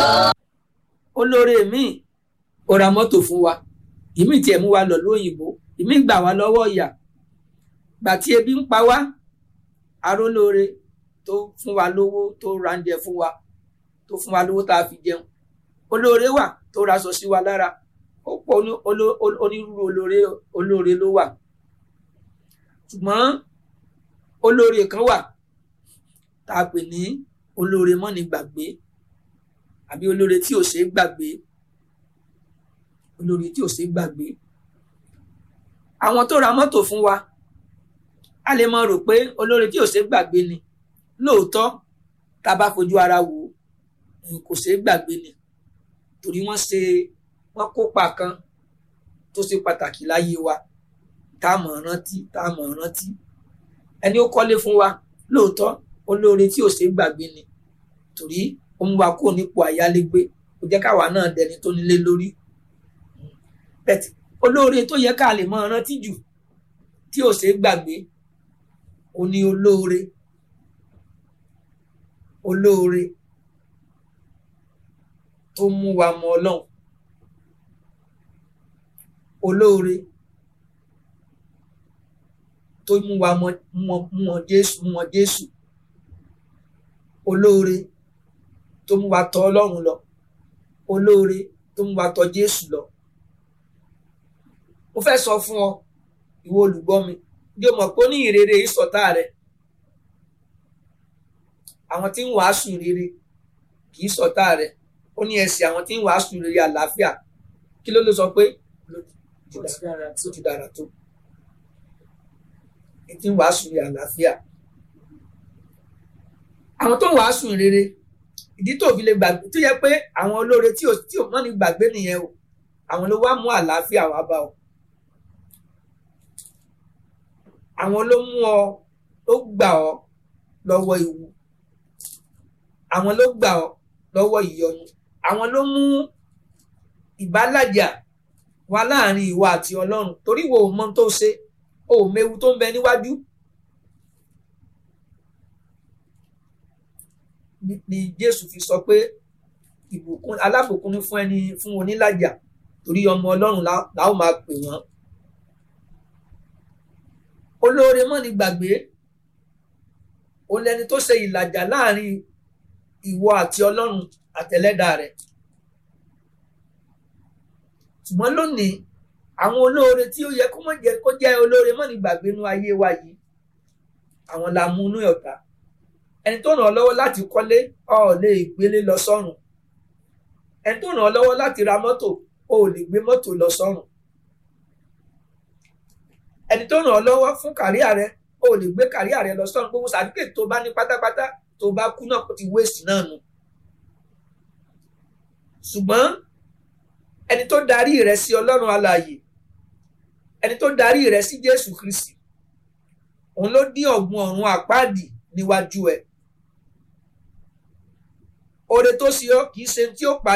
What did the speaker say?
olóore míì ó ra mọ́tò fún wa ìmí tiẹ̀ mú wa lọ lóyìnbó ìmí gbà wá lọ́wọ́ ìyà gbà tí ebi ń pa wá arólóore tó fún wa lówó tó ránjẹ fún wa tó fún wa lówó tá a fi jẹun olóore wà tó raṣọ sí wa lára ó pọ̀ onírúurú olóore olóore ló wà ṣùgbọ́n olóore kan wà tá a pè ní olóore mọ́ni gbàgbé àbí olóore tí ò ṣeé gbàgbé olóore tí ò ṣeé gbàgbé àwọn tó ra mọ́tò fún wa a lè mọ rò pé olóore tí ò ṣeé gbàgbé ni lóòótọ́ tá a bá fojú ara wò ó kò ṣeé gbàgbé ni torí wọ́n ṣe wọ́n kópa kan tó ṣe pàtàkì láyé wa tá a mọ̀ rántí tá a mọ̀ rántí ẹni ó kọ́lé fún wa lóòótọ́ olóore tí ò ṣeé gbàgbé ni torí ó mú wa kúrò nípò àyálégbé ó jẹ́ káwa náà dẹni tó nílé lórí bẹ́ẹ̀ olóore tó yẹ ká lè mọ rántí jù tí ò ṣeé gbàgbé ó ní olóore olóore tó mú wa mọ Ọlọ́run olóore tó mú wa mọ mọ Jésù mọ Jésù olóore tó mú wa tọ̀ Ọlọ́run lọ olóore tó mú wa tọ̀ Jésù lọ mo fẹ́ sọ fún ọ ìwọ olùgbọ́ mi yóò mọ̀ pé ó ní ìrere ìsọ̀tá rẹ àwọn tí ń wàásù ìrere kì í sọ̀tá rẹ ó ní ẹsẹ̀ àwọn tí ń wàásù ìrere àlàáfíà kí ló ló sọ pé tó ti dára tó tí ń wàásù ìrere àlàáfíà àwọn tó ń wàásù ìrere ìdí tó fi lè gbàgbé tó yẹ pé àwọn olóore tí ò tí ò mọ́ ní gbàgbé nìyẹn o àwọn ló wá mú àlàáfíà wá bá ọ àwọn ló mú ọ ló gbà ọ lọ́wọ́ ewu àwọn ló gbà ọ lọ́wọ́ ìyọnu àwọn ló mú ìbálàjà wá láàrin ìwà àti Ọlọ́run torí wo ò mọ tó ṣe o ò mewu tó ń bẹ níwájú ni Jésù fi sọ pé ìbùkún alábùkún ní fún ẹni fún onílàjà torí ọmọ Ọlọ́run la ó máa pè wọ́n olóore mọ́ ni gbàgbé òun lẹni tó ṣe ìlàjà láàrin ìwọ àti Ọlọ́run àtẹlẹ́dà rẹ̀ ṣùgbọ́n lónìí àwọn olóore tí ó yẹ kó mọ̀ jẹ́ kó jẹ́ olóore mọ́ ni gbàgbé nú ayé wa yìí àwọn la mú inú ọ̀tá ẹni tó ràn ọ́ lọ́wọ́ láti kọ́lé ọ̀ lè gbélé lọ sọ́run ẹni tó ràn ọ́ lọ́wọ́ láti ra mọ́tò o ò lè gbé mọ́tò lọ sọ́run ẹni tó ràn ọ́ lọ́wọ́ fún kàríà rẹ o ò lè gbé kàríà rẹ lọ sọ́run gbogbo sàdúkè tó bá ní pátápátá tó bá kú náà kó ti wéèsì náà nù ṣùgbọ́n ẹni tó darí rẹ sí ọlọ́run alààyè ẹni tó darí rẹ sí Jésù Kristi òun ló dín ọ̀gbun ọ̀run àpáàdì níwájú ẹ oore tó ṣe ọ́ kì í ṣe tí ó parí.